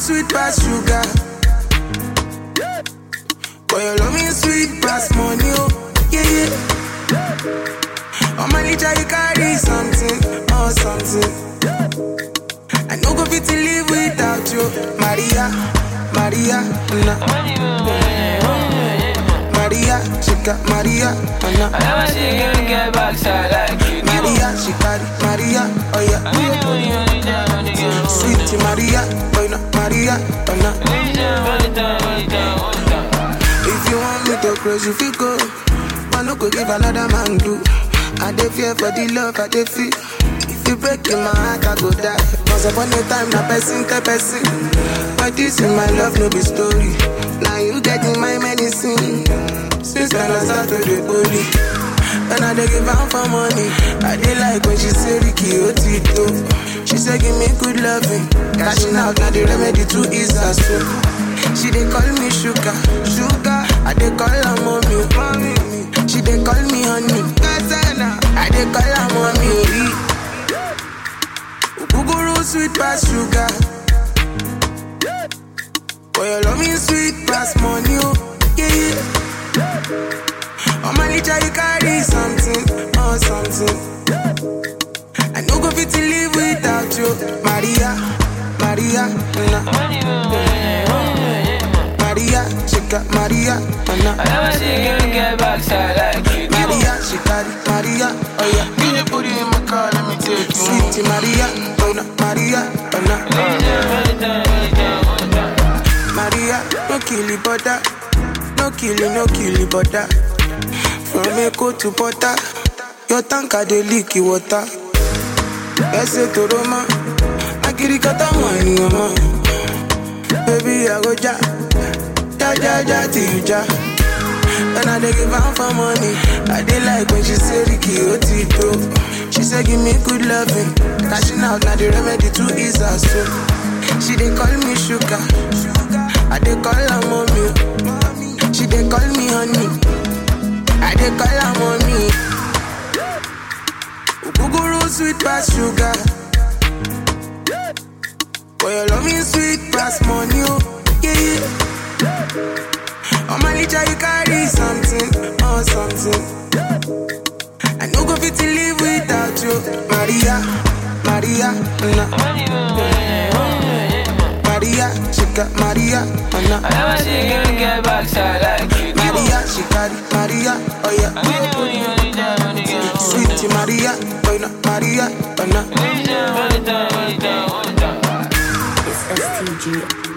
sweet past sugar. Boy, your love me sweet past money, oh, yeah, yeah. On my litter, you carry something, oh, something. I no go fit to live without you, Maria, Maria, nah. Maria, she got Maria, oh, I nah. never see you get backside like you do. Maria, she carry Maria, oh yeah. Only, only, only time, only time, Sweet Maria, boy, no, Maria, oh nah. only time, only time, only time, only time. If you want me to close, you feel go. I no go give another man do. I dey fear for the love I dey feel. If you break in my heart, I go die. Once upon a time, na person tell person. But this in my love, no be story. Now you get in my medicine. Since when I start to the holy. When I dey give am for money, I dey like when she say Ricky Otito. She say give me good loving, cashing out na the remedy to ease her soul. She dey call me sugar, sugar. I dey call her mommy, mommy. She dey call me honey, Gazana. I dey call her mommy. Ogogoro sweet pass sugar. Boy, your love me sweet pass money, oh yeah yeah. On my litter you carry something, oh something. I no go fit to live without you, Maria, Maria, nah. Only, only, only, Maria, she got Maria, oh I nah. never see you get backside like you do. Maria, she carry Maria, oh yeah. Give me booty in my car, let me take you. Sweet Maria, oh nah, Maria, oh nah. Only time, only time, only time, only time. Maria, no kill it, butter. No kill it, no kill it, butter. From Echo to Butter, your tanker dey leak the water. Ese to Roma, akiri kata money, mama. Baby, I go ja, ja ja ja till you ja. When I dey give am for money, I dey like when she say Ricky Otito. She say give me good loving, cashing out na the remedy to ease her soul. She dey call me sugar, I dey call her mommy. She dey call me honey, I dey call her mommy. Ogogoro sweet pass sugar, boy your love me sweet pass money, oh yeah yeah. On my litter you carry something, oh something. I no go fit to live without you, Maria, Maria, nah. Only, only, only, Maria, she got Maria, oh nah. I never see you get backside like you do. Maria, she carry Maria, oh yeah. Only, only, only time, only time, only Sweet Maria, boy no, Maria, oh nah. time, only time, only time, only time. It's STG.